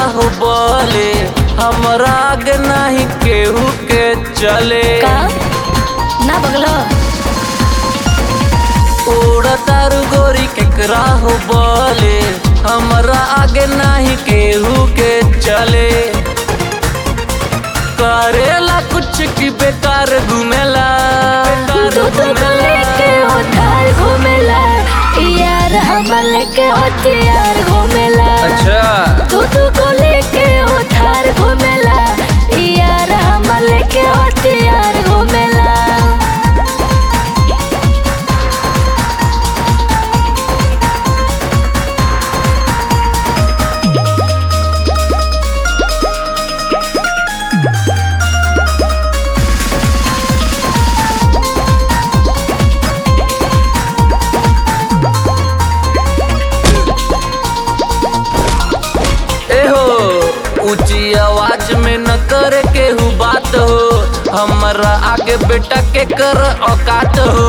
हो बोले हमरा आगे नहीं केहू के चले का ना बगलो उड़तारू गोरी केकरा हो बोले हमरा आगे नहीं केहू के चले करेला कुछ की बेकार घूमेला बेकार तू तो लेके उधार घूमेला यार हम लेके हथियार घूमेला अच्छा तू तू को लेके उधार घूमेला यार हम लेके हथियार घूमेला एहो ऊंची आवाज में न करे केहू बात हो हमरा आगे बेटा के कर औकात हो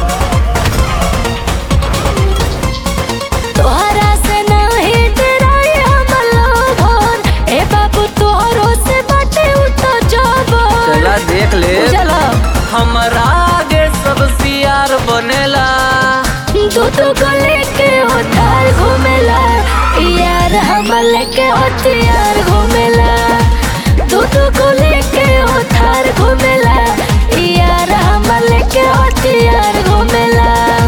तोहरा से नहीं डराई हम लोगन ए बाबू तोहरो से बाटे उतो जबन चला देख ले चलो हमरा आगे सब सियार बनेला तू तो को लेके उधार घूमेला यार हम लेके हथियार घूमेला तू तो को लेके उधार घूमेला यार हम लेके हथियार घूमेला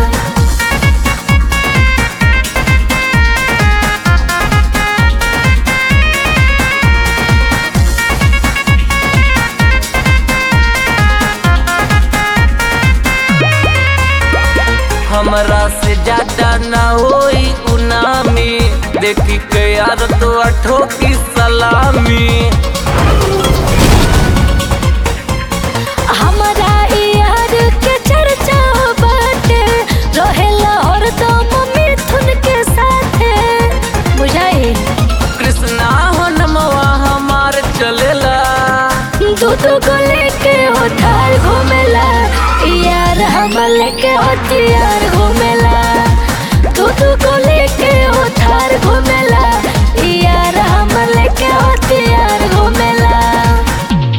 हमरा से ज्यादा ना होई उनामी देखी के यार तो अठो की सलामी हमारा यार के चर्चा बाटे रहेला हरदम मिथुन के साथे बुझाई कृष्णा हो नमवा हमार चलेला दूध को लेके उधार घूमेला यार हम लेके हथियार घूमेला दूध को लेके उधार घूमेला